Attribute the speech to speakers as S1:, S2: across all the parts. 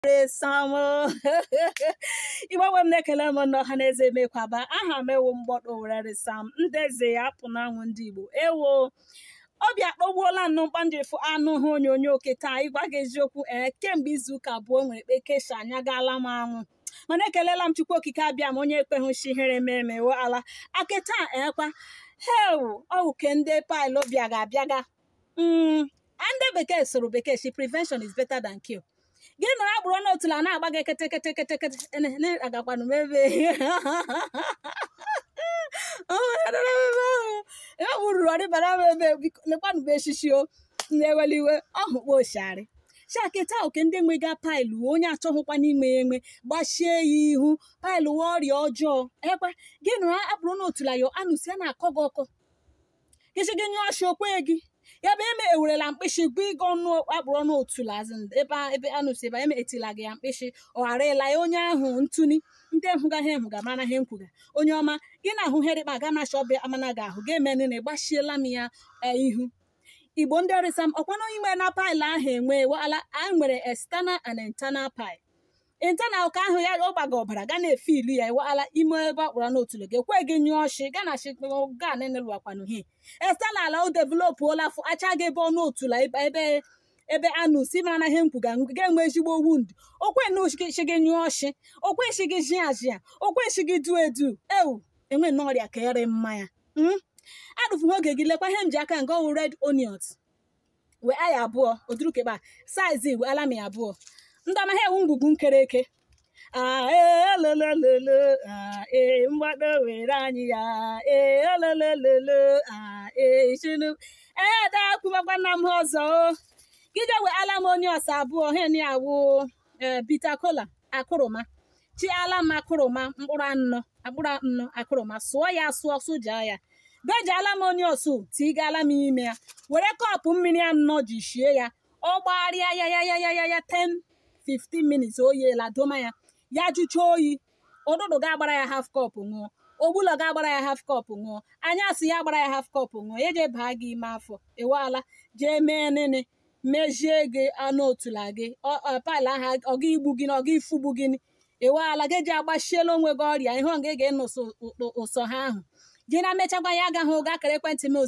S1: sam igbanwe m na-ekele m n'ọha na eze emekwaba aha m ewu mgbọdọ werere sam ndeze ya apụ n'anwụ ndị igbo ewo obi akpọgbuola nnụ mkpanjirifu anụ ha onyonyo keta ịgwa gị eziokwu ee kemgbe izuụka abụọ nwere ekpe kesha anya gaala m anwụ mana ekelela m chukwu okike abịa m onye ekpeghụchi ihere memewo ala akịta ekwa hew ọwụke ndị paịlụ bịaga abịaga ndị bekee soro bekee shi prevention is better than cure gị nọrọ agbụrụ n'otula na-agba gị kete kete kete kete agakwanụ m ebe ewururu ọdịbara m ebe lekwanụ bụ echichi o na-eweli iwe ọhụkpa oshari shakịta oke ndị nwega paịlụ onye achọghịkwa n'ime ya enwe gbachie ya ihu paịlụ wa ọrịa ọjọọ ekwe gị nụrụ abụrụ n'otula yo anụsi a na-akọ gị ọkọ gịchi gị nyụọ shi okwe gị ya bụ eme ewerela mkpịsị bụ ịga ọnụ akpụrụ ọnụ otula ebe ebe anụsi ebe eme etila gị ya mkpịsị ọ ghara ịla ya onye ahụ ntụni ndị hụgaghị ehụga mara ha nkwuga onye ọma gị na-ahụ herikpa ga na ọbịa amana gị ahụ ga-eme na ịgbachiela m ya ihu igbo ndị ọrịsa m ọkwana onye nwere na paịlụ ahụ enwe wala anyị nwere external and internal pile internal ka ahụ ya ọ gbaga ọbara ga na-efe ilu ya iwala ime ebe akpọrọ n'otulu gị ekwe gị nyụọ ọchị ga na ga nenelụwakwanụ hi external o developụola fụ acha gị ebe ọnụ otula ebe ebe anụ si mara na ihe nkwuga ga-enwe ezigbo wund okwe na shi gị nyụọ ọchị okwe shi gị jia jia okwe shi gị du edu ewu enwe n'ọrịa ka ere mmanya adụfụghị oge gị lekwa ihe m ji aka nke ọwụ red onions wee aya abụọ odurukekpa saizi wee alami abụọ ndị ọma ha ewu ngwugwu nkereke elelelele ee mgbado were anyị ya ee elelelele ee chinu ee dakwumakwa nna m ọzọ gide wee ala m onye ọsa abụọ hen ya wụ bita kola akụrụma chi ala m akụrụma mkpụrụ anọ akpụrụ anọ akụrụma sụọ ya sụọ sụjaa ya bejiala m onye osu tigala m ime ya were kọpụ mmiri anọ ji shie ya ọ gbarịa ya ya ya ya ya ya 10 15 minutes oyiela doma ya ya jụcha oyi ụdụdụ ga-agbara ya half cup ṅụọ ogbulọ ga-agbara ya half cup ṅụọ anyasị ya gbara ya half cup ṅụọ ya je baa gị ime afọ ewela jee mee nene mejie gị anụ otula gị pal aha ọga igbu gị na ọga ifugbu gị ewela gị ji agbachiela onwe gị ọrịa ihe ọ ga ga-eno ụsọ ha ahụ gị na mechakwa ya agaghị ụga kara ekwentị m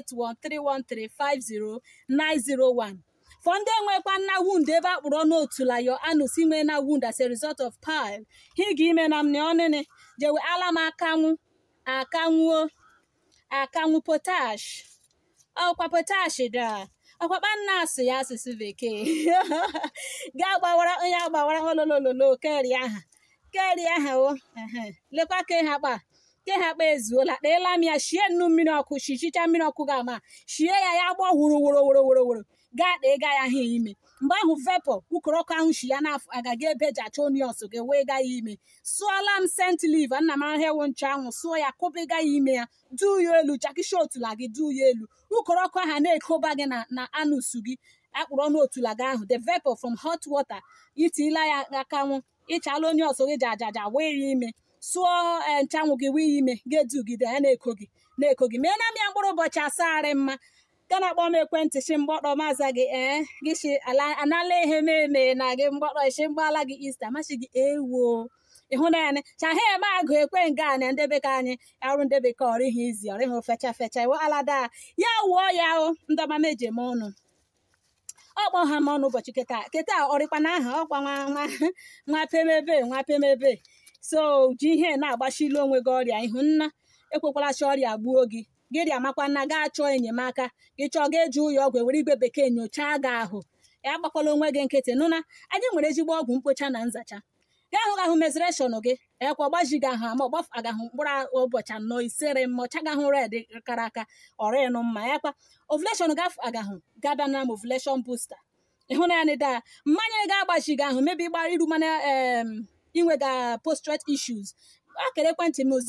S1: 08131350901 for ndị enwekwa nna wund ebe akpụrụ ọnụ otula yo anụsi nwee na wund as a result of pile hi ga ime na mne ọnịnị jewe ala m akanwụ akanwuo akanwụ potash ọkwa potash da ọkwakpa nna asụ ya asụsụ bekee ga gbawara onye agbawara ololololo keri aha keri aha o lekwa ka ha kpa ke ha kpa ezuola kpeela m ya shie nnu mmiri ọkụ shichicha mmiri ọkụ ga-ama shie ya ya gbọ wuru wuru wuru wuru wuru gaa kpee ga ya ha ime mgbe ahụ vepọ ukoro ọkụ ahụ shi ya n'afọ agaghị ebe ji achọ onions gị wee gaa ya ime sụọla m sent liv nna m ahịa ewu ncha anwụ sụọ ya kụbiga ya ime ya duu ya elu jakisha otula gị duu ya elu ukoro ọkụ ahụ na-ekoba gị na anụsu gị akpụrụ ọnụ otula gị ahụ the vapor from hot water itila ya akanwụ ịchala onye ọsọ gị ji ajaja wee ya ime sụọ nchanwụ gị wee ime ga-edugide ya na-eko gị na-eko gị mee na m ya mkpụrụ ụbọchị asaarị mma ga na-akpọ m ekwentị shi mgbọkpọ maza gị ee gị shi anala ihe meme na gị mgbọkpọ shi mgbala gị ista machi gị ewo ịhụnanya chahe eme agụ ekwe nga na ndebe ka anyị arụ ndebe ka ọrịghị izi ọrịghị fecha fecha iwe alada ya wuo ya o ndọma meje m ọnụ ọkpọ ha m ọnụ ụbọchị keta keta ọrịkwa na aha ọkwa nwa nwa nwa pemebe nwa pemebe so ji ihe na-agbachili onwe gị ọrịa ihu nna ekwekwala chi ọrịa gbuo gị gịrị amakwa nna gaa chọọ enyemaka gị chọọ ga eji ụyọ ọgwụ ewere igwe bekee nyochaa gị ahụ ya agbakwala onwe gị nkịtị nụna anyị nwere ezigbo ọgwụ mkpocha na nzacha gị ahụ gahụ mezreshọn gị ekwa ọgbaji gị ahụ ama ọgbaf agahụ mkpụrụ ụbọchị anọ isere mma ọcha gahụ red kara aka ọrịnụ mma ya kwa ovuleshọn gafụ agahụ gaba na ovuleshọn busta ịhụnanya da mmanya ga-agbaji gị ahụ mebi gbara iru mana inwega postrate issues akara ekwentị m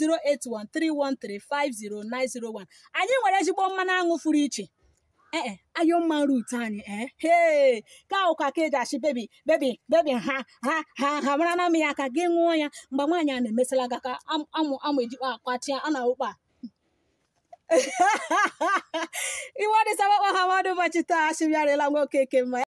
S1: 08131350901 anyị nwere ezigbo mmanụ aṅụ furu iche ee ayo mma rut anyị ee hee ka ụka ka eji achị bebi bebi bebi ha ha ha ha mara na m ya ka gị ṅụọ ya mgbe nwaanyị a na-emesala gị ka amụ amụ ejikwa akpachia a na ụkpa iwe ọdịsa gbakpọ ha mmadụ ụbọchị taa achịbịarịla nwoke ke mma